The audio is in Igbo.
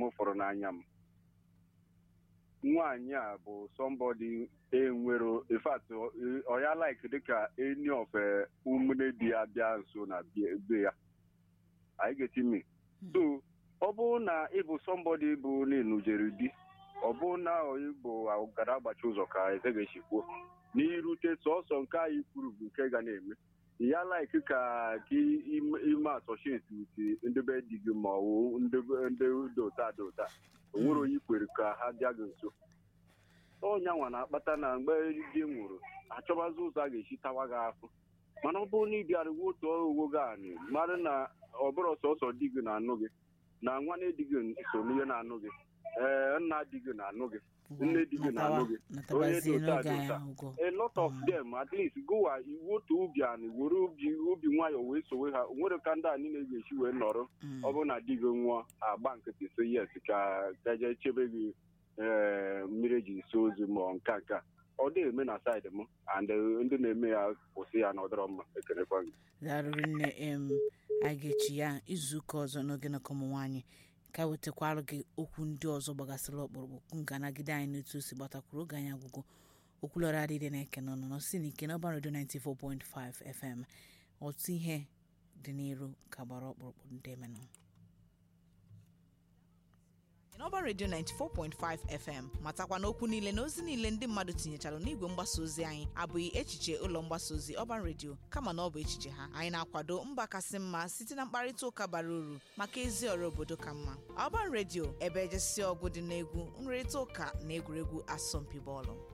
m fọrọ n'anya m nwaanyị a bụ somebody enwero in fact ọ ya like dịka any of ụmụnne di ya bịa nso na be ya anyị ga-eti mi so ọ bụrụ na ịbụ somebody bụ n'inujere di ọ bụrụ na ịbụ gara agbachi ụzọ ka eze ga-esi kwuo n'irute sọsọ nke anyị kwuru bụ nke ga na-eme ya like ka ka ime associate with ndị be di gị ma ọ bụ ndị dota dota o nwere onye kwere ka ha bịa gị nso ọnyanwa na-akpata na mgbe di nwụrụ achọbazi ụzọ a ga-esi tawa gị afụ mana ọ bụrụ na ị bịara otu owo gị anị mara na ọ bụrụ sọsọ di gị na-anụ gị na nwanne di gị so n'ihe na-anụ gị ee nna di gị na-anụ gị nne di gị na-anụ gị onye dota dota a lot of them at least gụwa iwu otu ubi anị were obi nwayọ wee sowe ha nwere ka ndị a niile ga-esi wee nọrọ ọ bụrụ na di gị nwụọ agba nkịtị so yes ka gaje chebe gị ee mmiri eji so ozu ma nka nka ọ dị eme na saịdị m and ndị na-eme ya kwụsị ya na ọdọrọ mma ekelekwa gị darụrụ nne em a ga-echi ya izuụka ọzọ n'oge na ụmụ nwaanyị ka wetakwara gị okwu ndị ọzọ gbagasịrị ọkpụrụkpụ nga nagide anyị n'otu o si gbatakwuru oge anyị agwụgwụ okwulọra adịdị na eke nọ nọ si n'ike n'ọba redio 94.5 fm otu ihe dị n'iru ka gbara ọkpụrụkpụ ndị emenụ n'ọba redio 94.5 fm matakwa n'okwu niile na ozi niile ndị mmadụ tinyechara n'igwe mgbasa ozi anyị abụghị echiche ụlọ mgbasa ozi ọban redio kama na ọ bụ echiche ha anyị na-akwado mba kasị mma site na mkparịta ụka bara uru maka ezi ọrụ obodo ka mma ọban redio ebe ejesi ọgụ dị n'egwu nrịrịta ụka na egwuregwu asọmpi bọọlụ